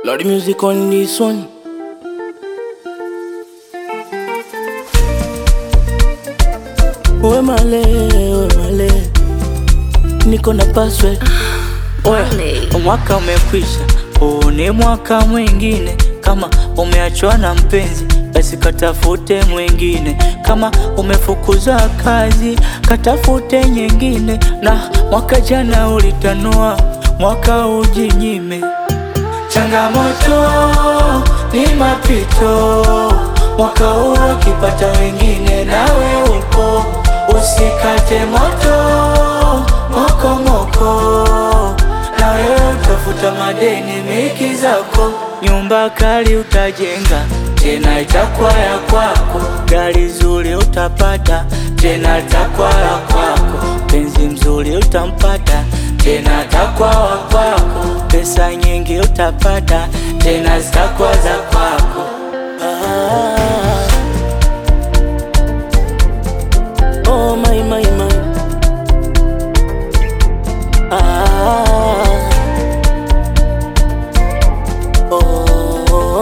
Loud music on this one. We male, we male, niko na password. Oya, mwaka umekwisha, huu ni mwaka mwingine. Kama umeachwa na mpenzi, basi katafute mwingine. Kama umefukuzwa kazi, katafute nyingine. Na mwaka jana ulitanua, mwaka ujinyime. Changamoto ni mapito, mwaka huu ukipata wengine, nawe upo, usikate moto moko moko, na wewe utafuta madeni miki zako, nyumba kali utajenga tena itakuwa ya kwako, gari zuri utapata tena itakuwa ya kwako, penzi mzuri utampata tena atakuwa wa kwako, pesa nyingi utapata tena zitakuwa za kwako. Ah. Oh my my my. Ah. Oh.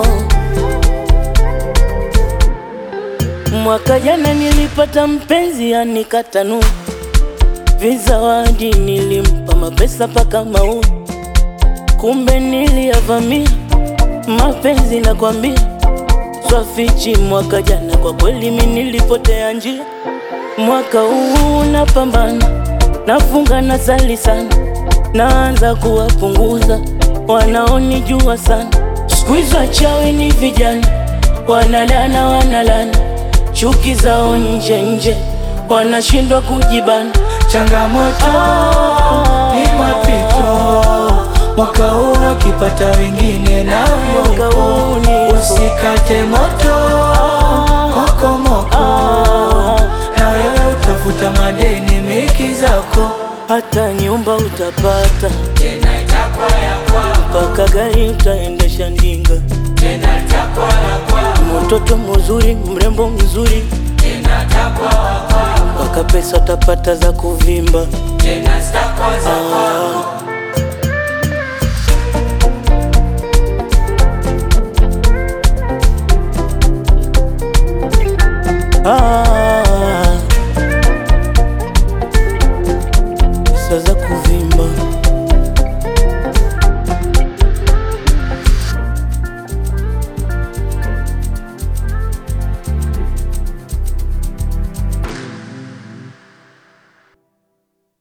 Mwaka jana nilipata mpenzi anikatanu vizawadi, nilimpa mapesa paka mau, kumbe niliyavamia mapenzi nakwambia, swafichi. Mwaka jana kwa kweli mi nilipotea njia, mwaka huu napambana, nafunga na sali sana, naanza kuwapunguza wanaonijua sana. Siku hizi wachawi ni vijana, wanalana wanalana, chuki zao nje nje, wanashindwa kujibana. Changamoto ni mapito, mwaka huu ukipata wengine na Mwaka huu ni- usikate moto moko moko, na wewe utafuta madeni miki zako, hata nyumba utapata tena itakuwa ya kwako, mpaka gari utaendesha ndinga, tena itakuwa ya kwako, mtoto mzuri mrembo mzuri, tena itakuwa wa kwako, mpaka pesa utapata za kuvimba. tena zitakuwa za kwako. Ah, pesa za kuvimba.